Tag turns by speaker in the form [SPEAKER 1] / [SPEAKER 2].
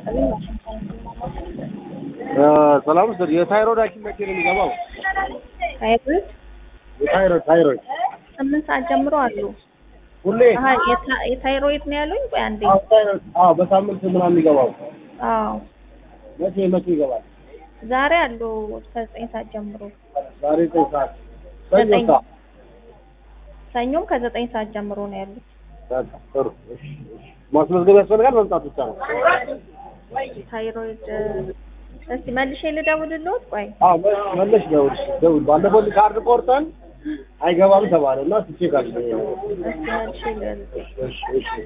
[SPEAKER 1] ይስጥልኝ።
[SPEAKER 2] ሰላም ስር የታይሮይድ ሐኪም መቼ ነው የሚገባው?
[SPEAKER 1] ታይሮይድ
[SPEAKER 2] የታይሮይድ ታይሮይድ
[SPEAKER 1] ስምንት ሰዓት ጀምሮ አሉ።
[SPEAKER 2] ሁሌ
[SPEAKER 1] አሀ የታ- የታይሮይድ ነው ያሉኝ። ቆይ አንዴ።
[SPEAKER 2] አዎ ታይሮይድ አዎ በሳምንት ምናምን የሚገባው
[SPEAKER 1] አዎ
[SPEAKER 2] መቼ መቼ ይገባል?
[SPEAKER 1] ዛሬ አሉ እስከ ዘጠኝ ሰዓት ጀምሮ።
[SPEAKER 2] ዛሬ ዘጠኝ ሰዓት ሰኞ
[SPEAKER 1] ዘጠኝ
[SPEAKER 2] ሰዓት
[SPEAKER 1] ሰኞም ከዘጠኝ ሰዓት ጀምሮ ነው ያሉት።
[SPEAKER 2] በቃ ጥሩ እሺ እሺ ማስመዝገብ ያስፈልጋል መምጣት ብቻ ነው
[SPEAKER 1] ታይሮይድ እስቲ መልሼ ልደውልልዎት። ቆይ
[SPEAKER 2] አዎ መ- መለሽ ደውል ደውል ባለፈው ካርድ ቆርጠን አይገባም ተባለ እና ስቼ ካል
[SPEAKER 1] እስቲ መልሼ ልደውል
[SPEAKER 2] እሺ እሺ